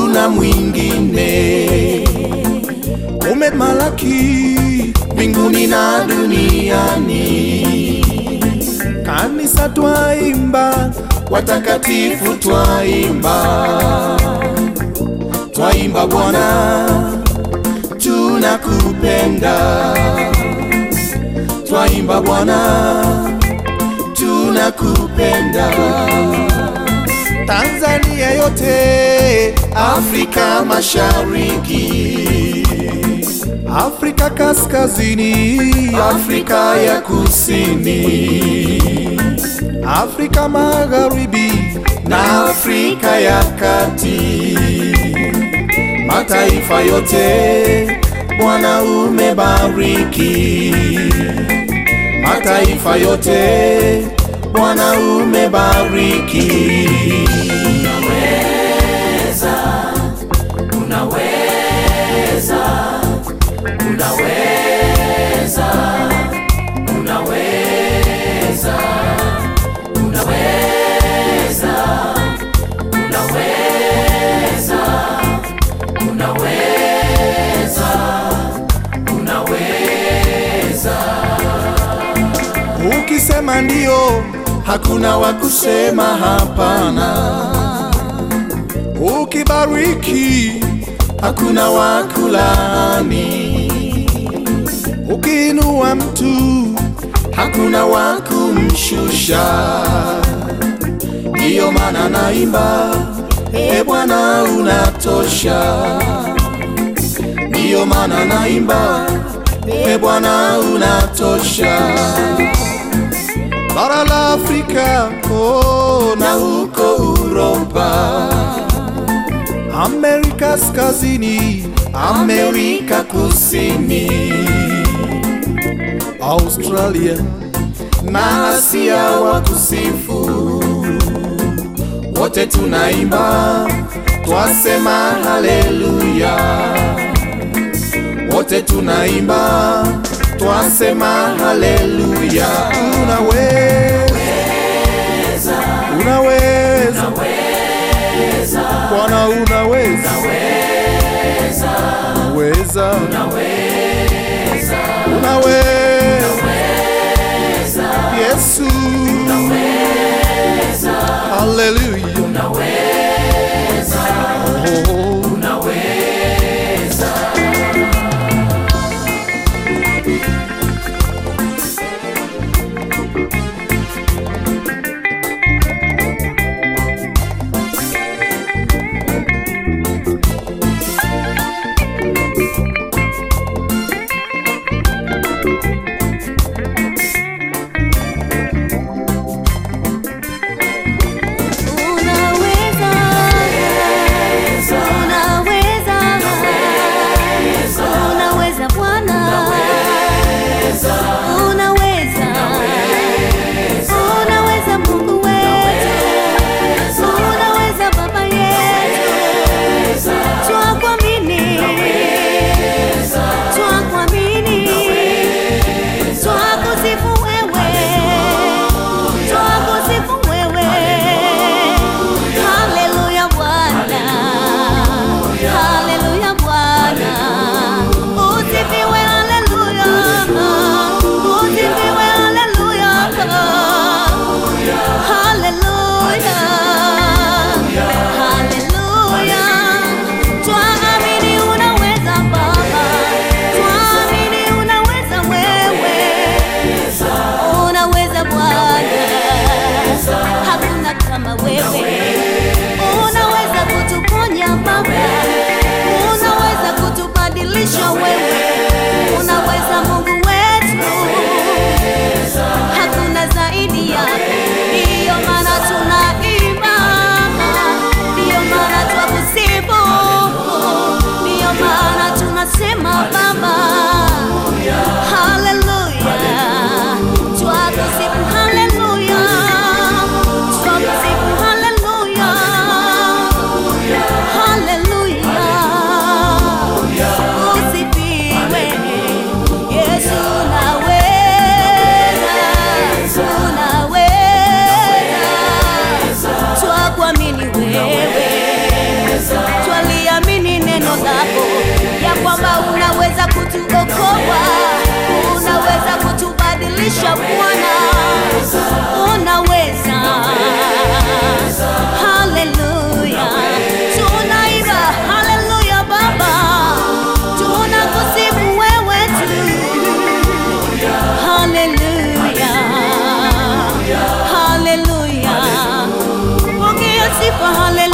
hakuna mwingine. Umemalaki mbinguni na duniani, kanisa twaimba, watakatifu twaimba, twaimba Bwana, tunakupenda, twaimba Bwana, tunakupenda. Tanzania yote, Afrika Mashariki, Afrika Kaskazini, Afrika ya Kusini, Afrika Magharibi na Afrika ya Kati, mataifa yote Bwana umebariki, mataifa yote Bwana umebariki. Ukisema ndio, hakuna wa kusema hapana. Ukibariki, hakuna wa kulaani. Ukiinua mtu, hakuna wa kumshusha. Ndiyo maana naimba, e Bwana unatosha. Ndiyo maana naimba, e Bwana unatosha bara la Afrika oh, na huko Uropa, Amerika Kaskazini, Amerika Kusini, Australia na Asia wa kusifu, wote tunaimba twasema haleluya, wote tunaimba twasema haleluya. Unaweza, unaweza, Bwana unaweza, unaweza, unaweza, Yesu, haleluya, oh. kutuokoa, unaweza kutubadilisha Bwana, unaweza. Haleluya, tunaimba haleluya Baba, tunakusifu wewe tu. Haleluya, haleluya, pokea sifa, haleluya.